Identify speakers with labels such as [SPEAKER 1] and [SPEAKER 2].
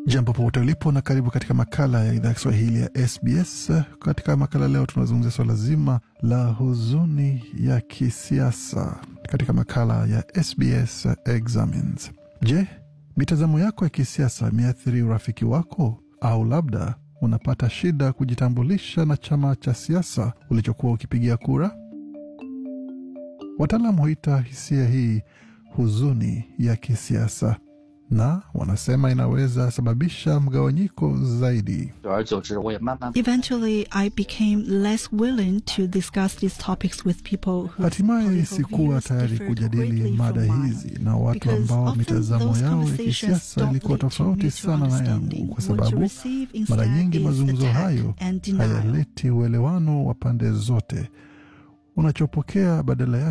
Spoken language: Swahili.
[SPEAKER 1] Jambo popote ulipo na karibu katika makala ya idhaa ya Kiswahili ya SBS. Katika makala leo tunazungumzia swala zima la huzuni ya kisiasa katika makala ya SBS Examines. Je, mitazamo yako ya kisiasa imeathiri urafiki wako au labda unapata shida kujitambulisha na chama cha siasa ulichokuwa ukipigia kura? Wataalam huita hisia hii huzuni ya kisiasa na wanasema inaweza sababisha mgawanyiko zaidi.
[SPEAKER 2] 久而久之，我也慢慢
[SPEAKER 3] Eventually, I became less willing to discuss these topics with people who
[SPEAKER 1] Hatimaye sikuwa tayari kujadili mada hizi na watu ambao mitazamo yao ya kisiasa ilikuwa tofauti sana na yangu, kwa sababu mara nyingi mazungumzo hayo hayaleti uelewano wa pande zote. Unachopokea badala yake